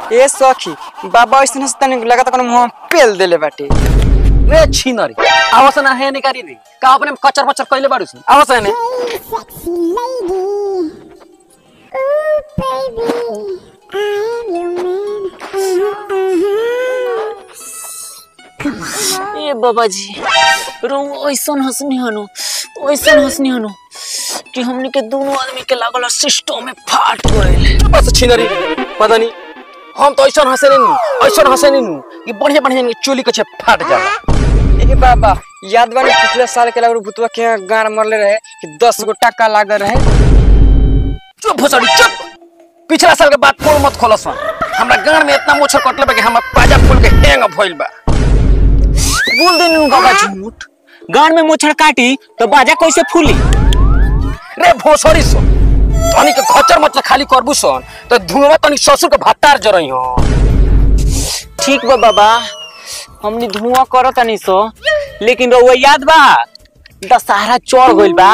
ए सखी बाबा ऐसे हंसता नहीं लगा कोनो मुंह पेल देले बाटे रे छिनरी आवास ना है निकारी रे का अपने में कचर मचर कइले बाड़ू सन आवास है ने sexy lady. Ooh, baby, I'm your man. ए बाबाजी रो ऐसन हंसनी हनु ऐसन हंसनी हनु कि हमनी के दोनों आदमी के लागल सिस्टम में फाट गइल बस छिनरी पता नहीं हम तो ऐसा हंसे नहीं ऐसा हंसे नहीं कि बढ़िया बढ़िया चोली के छे फाट जाला ए बाबा याद बानी पिछले साल के लागू भूतवा के गाड़ मरले रहे कि दस गो टक्का लागल रहे चुप भोसड़ी चुप पिछला साल के बाद पोल मत खोलस हमरा गांड में इतना मोछर कटले बा कि हमर पाजा फूल के हैंग भइल बा बोल देनु बाबा झूठ गान में मोछड़ काटी तो बाजा कैसे फूली रे भोसड़ी सो तनी के खचर मचर खाली करबू सन तो धुआं तनी ससुर के भातार जरई हो ठीक बा बाबा हमनी धुआं करत नहीं सो लेकिन रउआ याद बा दशहरा चढ़ गइल बा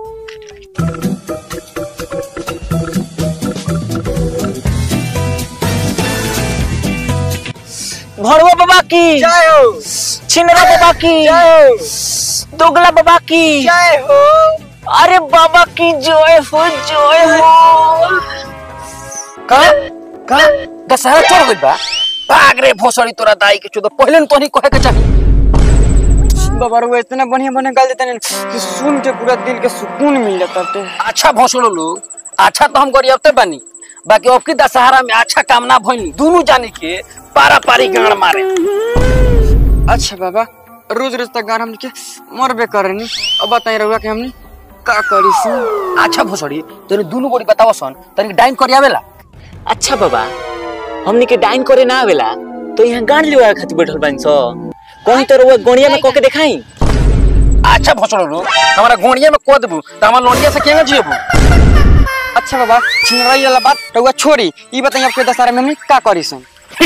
भड़वा बाबा की जय हो छिनरा बाबा की जय हो दोगला बाबा की जय हो अरे बाबा की जय हो जय हो का का दशहरा चढ़ गइल बा भाग रे भोसड़ी तोरा दाई के चोद पहले न तोनी कहे के चाही बाबा रो इतना बढ़िया बढ़िया गाल देते हैं कि सुन के पूरा दिल के सुकून मिल जाता है अच्छा भोसड़ो लोग अच्छा तो हम गरियाबते बानी बाकी अब की दशहरा में अच्छा काम ना भइल दोनों जानी के पारा पारी गाड़ मारे अच्छा बाबा रोज रोज तक गार हमने के मरबे करनी अब बताई रहुआ कि हमने का करी सी अच्छा भोसड़ी तोरे दोनों गोड़ी बताव सन तनी डाइन करियावेला अच्छा बाबा हमनी के डाइन करे ना आवेला तो यहाँ गान लेवा खातिर बैठल बानी सो कहीं तो रउआ गणिया में कके देखाई अच्छा भोसड़ो लोग हमारा गोड़िया में को देबू तो हमार लोनिया से केना जियबू अच्छा बाबा छिनराई वाला बात रहुआ छोड़ी ई बताई आपके दशहरा में हमने का करी सन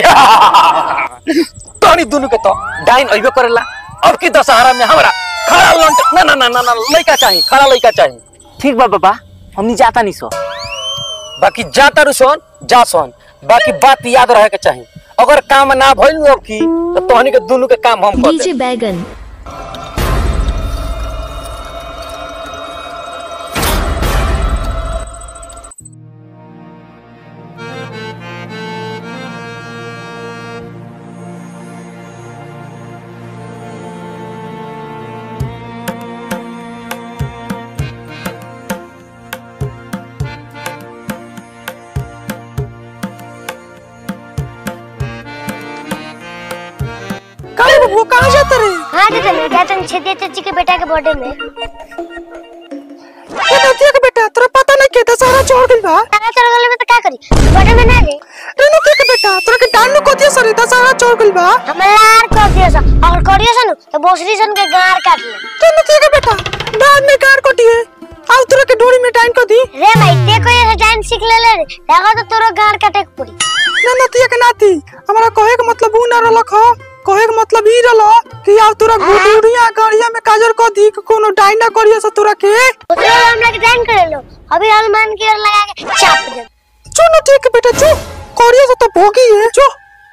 तनी दोनों के तो डाइन अइबे करेला अब की दशहरा में हमरा खड़ा लंट ना ना ना ना ना लइका चाहिए खड़ा लइका चाहिए ठीक बा बाबा हमनी जाता नहीं सो बाकी जा तारू सन जा सन बाकी बात याद रहे के चाहिए अगर काम ना भइल अब की तो तोहनी के दोनों के काम हम कर डीजे देब। बैगन काहे बबुआ कहाँ जाता रे हाँ दादा मैं गया था छेदिया चाची के बेटा के बर्थडे में ये नतिया के बेटा तोरा पता नहीं के दशहरा चढ़ गइल बा तारा चढ़ गले में तो क्या करी बर्थडे में ना रे रे नतिया के बेटा तोरा के डांड नु कोतिया सरे दशहरा चढ़ गइल बा हमें लार कर दिया सा अगर करियो सा नु तो बोसरी सन के गार काट ले तो नतिया के बेटा डांड में कार कोटिए आउ तोरा के डोरी में डांड को दी रे भाई ते कोई ऐसा डांस सीख ले ले रे लगा तो तोरो गार काटे के पड़ी ना नतिया के नाती हमारा कहे के मतलब ऊ ना रहलक ह कहे के मतलब ई रहल कि आउ तोरा गुडुरिया गड़िया में काजर को दी कि कोनो डाइना करिया से तोरा के उसने हम लोग डांस कर लो अभी हनुमान की ओर लगा के चाप दे चो नतिया के बेटा चो करिया से तो भोगी है चो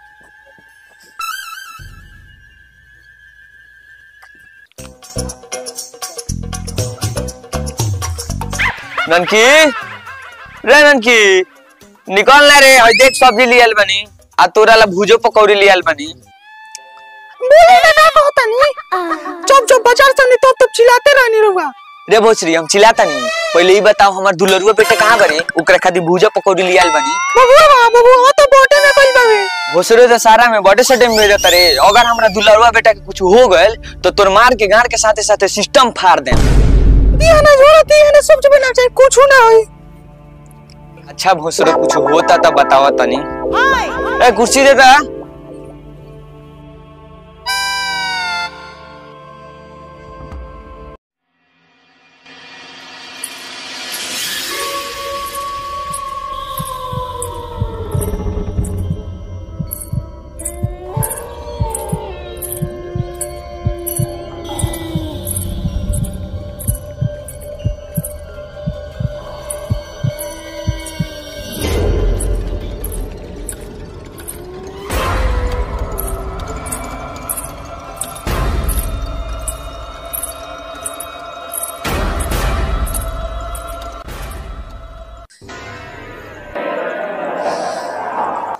ननकी रे ननकी निकल ना रे हई देख सब्जी लियल बनी आ तोरा ला भुजो पकौड़ी लियल बनी बोले ना ना कहता नहीं जब जब बाजार से नहीं तब तब चिल्लाते रहनी रहुआ रे भोसरी हम चिल्लाता नहीं पहले ही बताओ हमार दुलरुआ बेटे कहाँ बने ओकरा खातिर भुजो पकौड़ी लियल बनी बबुआ बबुआ तो बोटे में कोई बावे भोसरे तो सारा में बड़े सटे में रहता रे अगर हमरा दुलरुआ बेटा के कुछ हो गइल तो तोर मार के गाड़ के साथे साथे सिस्टम फाड़ दे दिया ना जोड़ा दिया ना सब बना चाहिए कुछ ना होई अच्छा भोसरे कुछ होता तो बतावा तनी ए कुर्सी दे दा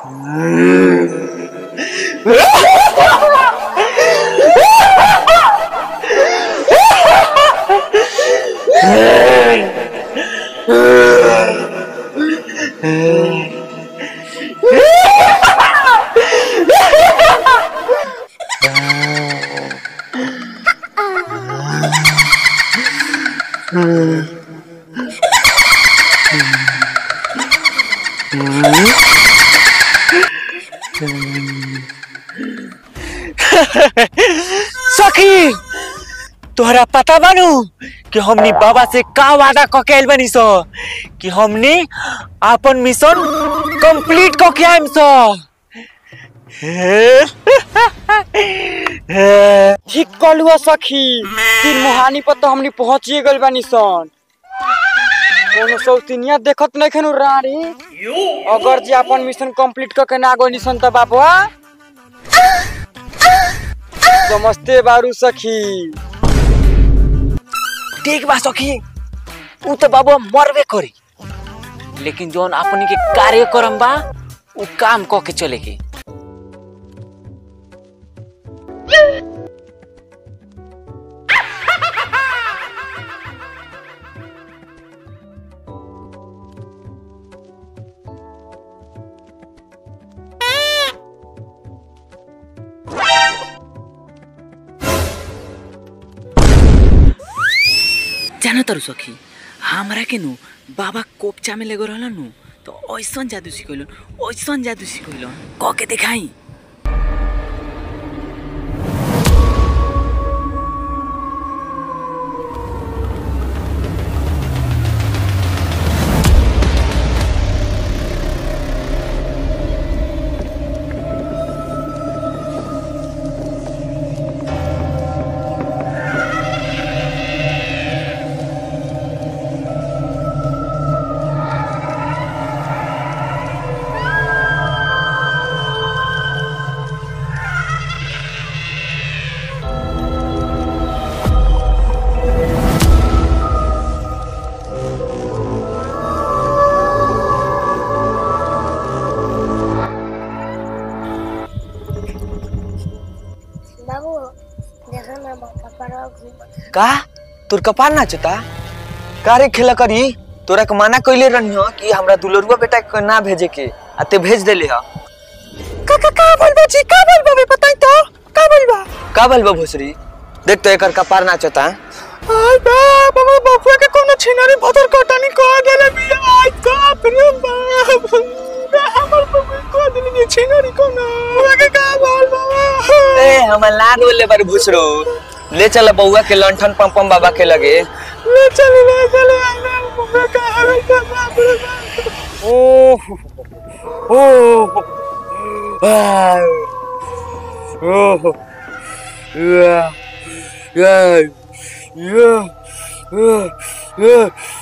सखी तोहरा पता बानू कि हमनी बाबा से का वादा क के आइल बानी सो कि हमनी अपन मिशन कंप्लीट क के आइम सो ठीक कलुआ सखी तीन मुहानी पर तो हमनी पहुंचिए गइल बानी सन कोनो सौतिनिया देखत नहीं खनु रानी अगर जी अपन मिशन कंप्लीट करके ना गइनी सन त बाबा समझते बारू सखी ठीक बा सखी उ तो बाबू मरबे करी लेकिन जोन अपनी के कार्यक्रम बा उ काम क के चले के जाना तारू सखी हमरा के नु बाबा कोपचा में लेगो रहलन नु तो ऐसन जादू सिखैलन ऐसन जादू सिखैलन क के देखाई बाबू देखो ना बाबा पर घूम का तोर कपार नाचता का रे खेला करी तोरा के माना कइले रहनी हो कि हमरा दुलरुआ बेटा के ना भेजे के आ ते भेज देले ह का का का बोलबा जी का बोलबा बे बताई तो का बोलबा का भइल बा भोसरी देख तो एकर कपार नाचता आई बा बाबा बकुआ के कोनो छिनारी भदर कटानी कह देले भी आई बाप रे बाप हमर बकुआ कह देले कि छिनारी कोनो बाबा के का बोल बाबा ए हमर लाड बोले बार भोसरो ले चल बउआ के लंठन पम्पम बाबा के लगे ले चल ले चल आना बाबा का हवे का बाप रे बाप ओ ओ ओ या या या या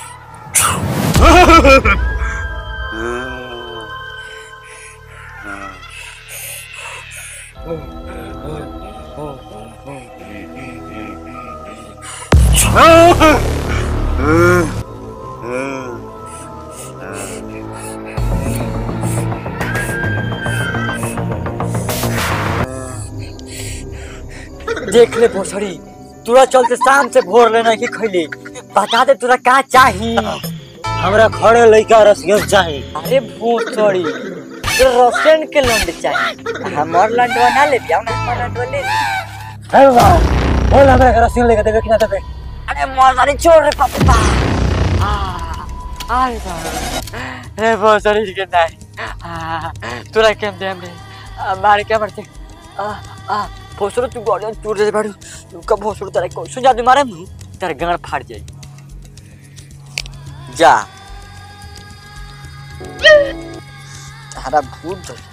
देख ले भोसड़ी तोरा चलते शाम से भोर लेना की खैली बता दे तोरा का चाही हमरा खड़े लइका रसियन चाही अरे भोसड़ी तो रसियन के लंड चाही हमर लंडवा ना ले दिया ना हमर लंडवा ले अरे वाह बोल हमरा के रसियन लेके देबे कि ना देबे अरे मर्दानी छोड़ रे पप्पा अरे बाप रे भोसड़ी के नहीं आ, तोरा केम देम रे आ, मारे क्या मरते आ आ भोसड़ो तू गाड़ियां टूट जाए बाड़ू का भोसड़ो तेरा कोई जादू मारे मुंह तेरा गांड फाड़ जाए जा तारा भूत धर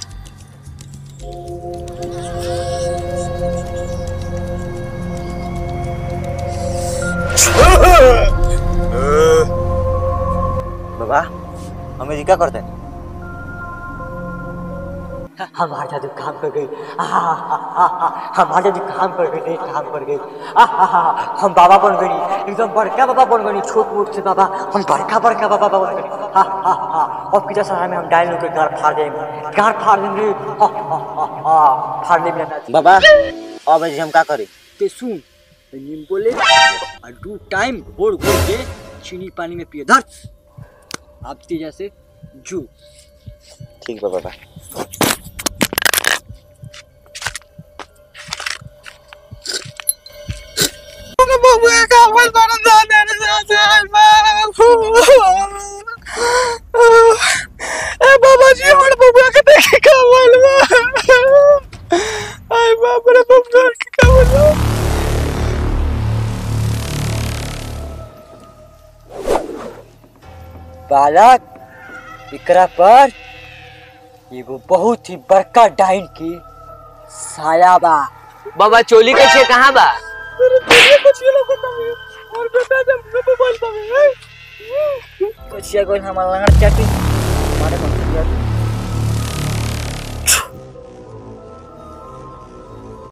बाबा हमें जी क्या करते हैं हमार जादू काम कर गई आहा, आहा, आहा, हमार जादू काम कर गई काम कर गई आहा, आहा, हम बाबा बन गई एकदम बड़का बाबा बन गई छोट मोट से बाबा हम बड़का बड़का बाबा बन गई हा, हा, हा, अब कितना सारा में हम डायल होकर गार फाड़ देंगे गार फाड़ देंगे हा, हा, हा, हा, फाड़ने में ना बाबा अब हम का करी ते सुन नीम बोले और दू टाइम घोर घोर के चीनी पानी में पिए धर आप तेजा से जू ठीक बा बाबा बाबा जी हमारे बबुआ के देखे का मालूम आय बाप रे बबुआ के का मालूम बालक एकरा पर एगो बहुत ही बड़का डाइन की साया बा बाबा चोली के छे कहाँ बा कचिया गोल हमारा लंगड़ चाटी हमारे मत